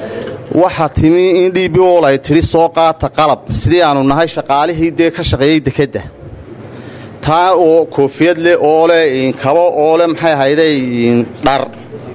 waxaa timi in d b ol ay tidhi soo qaata qalab sidii aanu nahay shaqaalihii dee ka shaqeeyey dekedda taa oo koofiyad leh oo leh kabo oo leh maxay ahayday dhar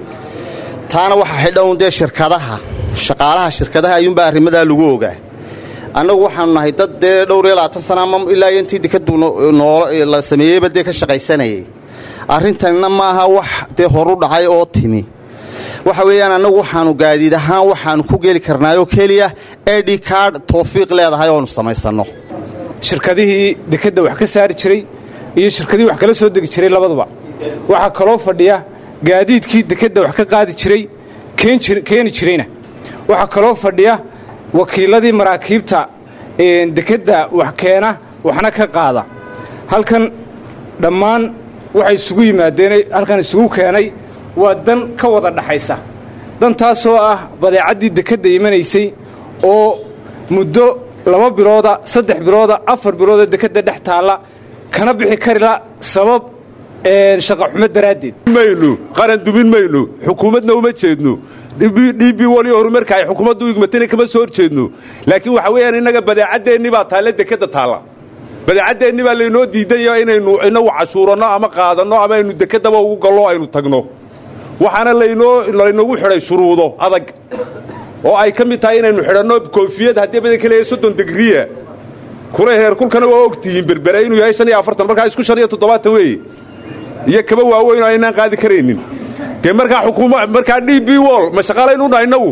taana waxaa xidhown dee shirkadaha shaqaalaha shirkadaha ayuunbaa arrimadaa lagu ogaa annagu waxaanu nahay dad dee dhowr iyo labaatan sana ama ilaa iyo intii dekadu la sameeyeyba dee ka shaqaysanayay arrintanna maaha wax dee horu dhacay oo timi waxa weeyaan annagu waxaanu gaadiid ahaan waxaanu ku geli karnaayoo keliya edi card tawfiiq leedahay oonu samaysanno shirkadihii dekedda wax ka saari jiray iyo shirkadihii wax kala soo degi jiray labaduba waxaa kaloo fadhiya gaadiidkii dekedda wax ka qaadi jiray keeni jirayna waxaa kaloo fadhiya wakiiladii maraakiibta dekedda wax keena waxna ka qaada halkan dhammaan waxay isugu yimaadeen halkan isugu keenay waa dan ka wada dhaxaysa dantaasoo ah badeecaddii dekedda imanaysay oo muddo laba bilooda saddex bilooda afar bilooda dekedda dhex taalla kana bixi karila sabab shaqaxumo daraaddeed maynu qaran dumin maynu xukuumadna uma jeedno d b wali horumarka ay xukuumaddu igmatana kama soo horjeedno laakiin waxa weeyaan innaga badeecaddeenni baa taalla dekedda taalla badeecaddeenni baa laynoo diidayo inaynu inagu cashuuranno ama qaadanno ama aynu dekeddaba ugu gallo aynu tagno waxaana laynogu xidhay shuruudo adag oo ay ka mid tahay inaynu xidhanno koofiyad haddii badanka leeyahay soddon digriya kula heerkulkana waa ogtihiin berbere inuu yahay shan iyo afartan markaa isku shan iyo toddobaatan weeye iyo kaba waaweyn oo aynaan qaadi karaynin dee markaa xukuuma markaa d b wol ma shaqaalaynu nahay innagu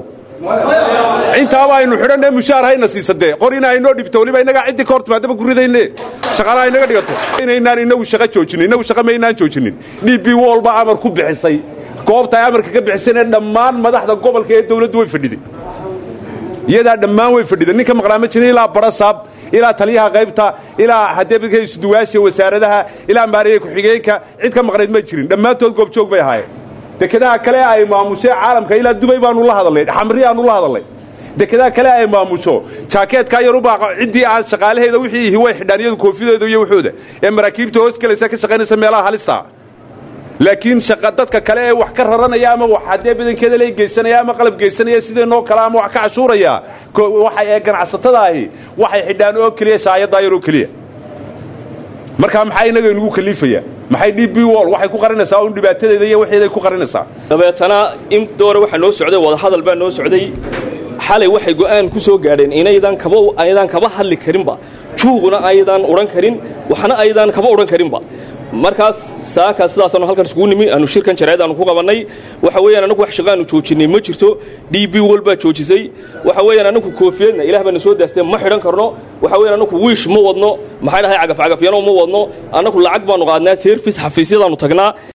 intaaba aynu xidhanne mushaar hayna siisadee qorina aynoo dhibto waliba innagaa ciddii ka hor timaadaba ku ridayne shaqaalaha inaga dhigato inaynaan innagu shaqa joojinin innagu shaqa maynaan joojinin d b wol baa amar ku bixisay goobta ay amarka ka bixisayna dhammaan madaxda gobolka ee dawladdu way fadhiday iyadaa dhammaan way fadhiday ninka maqnaa ma jirin ilaa barasaab ilaa taliyaha qaybta ilaa hadeebadka isuduwaasha wasaaradaha ilaa maariya ku-xigeenka cid ka maqnayd ma jirin dhammaantood goobjoog bay ahaayeen dekedaha kale ay maamushe caalamka ilaa dubay baanu la hadalnay xamriyaanu la hadalnay dekedaha kale ay maamusho jaakeedkaa yarubaa ciddii aan shaqaalaheeda wixii ihi way xidhaan iyadu koofideeda iyo waxooda ee maraakiibta hoos galaysa ka shaqaynaysa meelaha halista laakiin shaqa dadka kale ee wax ka raranaya ama wax haddee badankeeda le geysanaya ama qalab geysanaya sideenoo kale ama wax ka cashuuraya waxay ee ganacsatada ahi waxay xidhaan oo keliya shaayaddaa yaroo keliya markaa maxaa inaga inugu kaliifaya maxay d b wol waxay ku qarinaysaa un dhibaatadeeda iyo waxeeday ku qarinaysaa dabeetana in doore waxaa noo socday wadahadal baa noo socday xalay waxay go'aan ku soo gaadheen inaydan kaba aydan kaba hadli karinba juuquna aydan odhan karin waxna aydan kaba odhan karinba markaas saakaas sidaasaanu halkan iskugu nimi aanu shirkan jareed aanu ku qabannay waxa weeyaan anagu wax shaqaanu joojinay ma jirto d b wol baa joojisay waxa weeyaan anagu koofiyadna ilaah baana soo daastee ma xidhan karno waxa weeyaan anagu wiish ma wadno maxay dhahay cagaf cagafyano ma wadno annagu lacag baanu qaadnaa service xafiisyadaanu tagnaa